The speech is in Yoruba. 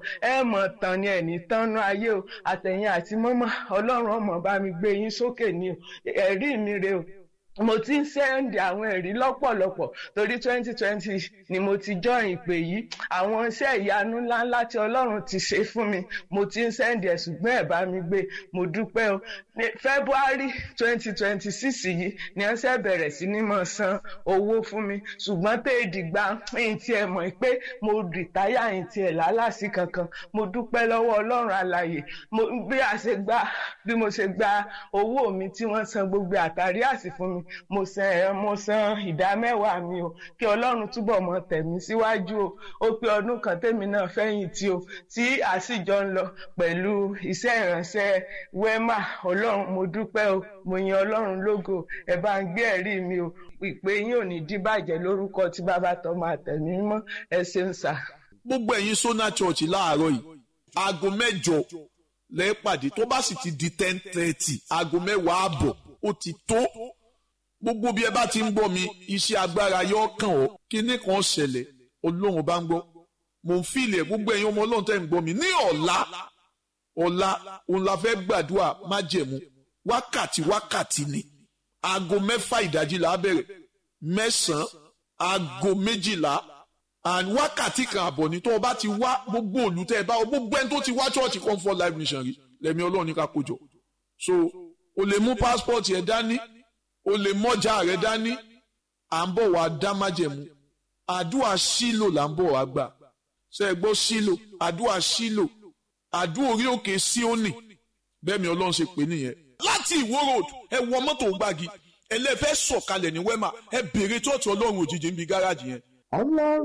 ẹ mọ̀ tán ni ẹ̀ní tánú ayé o àtẹ̀yìn àti mọ́mọ́ ọlọ́run ọmọ bá mi gbé yín sókè ni o ẹ̀rí mi rè o mo ti ń sẹ́ndì àwọn ẹ̀rí lọ́pọ̀lọpọ̀ torí twenty twenty ni mo ti join ìpè yìí àwọn iṣẹ́ ìyanu ńláńlá tí ọlọ́run ti ṣe fún mi mo ti ń sẹ́ndì ẹ̀ ṣùgbọ́n ẹ̀ bá mi gbé mo dúpẹ́ o ní february twenty twenty six yìí ni wọ́n ṣe bẹ̀rẹ̀ sí ní mọ̀ san owó fún mi ṣùgbọ́n tẹ́ ìdìgbà ẹ̀yìn tí ẹ mọ̀ pé mo rìtáyà ẹ̀yìn tí ẹ̀ lálàsí kankan mo dúpẹ́ lọ́wọ́ ọlọ́run alàyè bí a ṣe gba bí mo ṣe gba owó mi tí wọ́n san gbogbo àtàrí àsì fún mi mo san mo san ìdá mẹ́wàá mi o kí ọlọ́run túbọ̀ mọ tẹ̀mí síwájú o ó pé ọdún kan tèmi náà fẹ́yìn tí o tí a sì jọ ń lọ pẹ̀lú iṣẹ́ ìránṣẹ́ wema ọlọ́run mo dúpẹ́ o mo yin ọlọ́run lógo ẹ bá ń gbé ẹ̀rí mi o ìpè yín ò ní díbàjẹ́ lórúkọ tí bàbá tọ́ máa tẹ̀mí mọ́ ẹ ṣeun sà. gbogbo ẹ̀yin sona church láàárọ̀ yìí aago mẹ́jọ lẹ́ẹ̀pàdé tó bá sì ti di ten thirty aago mẹ́wàá àbọ̀ ó ti tó gbogbo bí ẹ bá ti ń gbọ́ mi iṣẹ́ agbára yóò kàn ọ́ kíní kan ṣẹlẹ̀ ọlọ́run bá ń gbọ́ mò ń fìlẹ̀ gbogbo ẹ̀yin ọmọ ọlọ́run tẹ́ ń gbọ́ mi ní ọ̀la ọ̀la òun la fẹ́ gbàdúrà májẹ̀mú wákàtí wákàtí ni aago mẹ́fà ìdájí là á bẹ̀rẹ̀ mẹ́sàn-án aago méjìlá and wákàtí kan àbọ̀ ní tó o bá ti wá gbogbo olùtẹ́ ẹ bá o gbogbo ẹni tó ti wá church comfort life mission rí lẹ́mi ọlọ́run ní ká kójọ so o lè mú passport yẹn dání o lè mọ́jà rẹ dání à ń bọ̀ wá dá májẹ̀mú àdúrà sílò là ń bọ̀ wá gbà ṣe é gbọ́ sílò àdúrà sílò àdúrà orí òkè síónì bẹ́ẹ̀ mi ọlọ́run ṣe pè nìyẹn láti ìwó road ẹ wọ mọ́tò gbági ẹlẹ́fẹ́ sọ̀kalẹ̀ ní wẹ́mà ẹ bèrè tọ́ọ̀tù ọlọ́run òjijì ń bi gáràjì yẹn.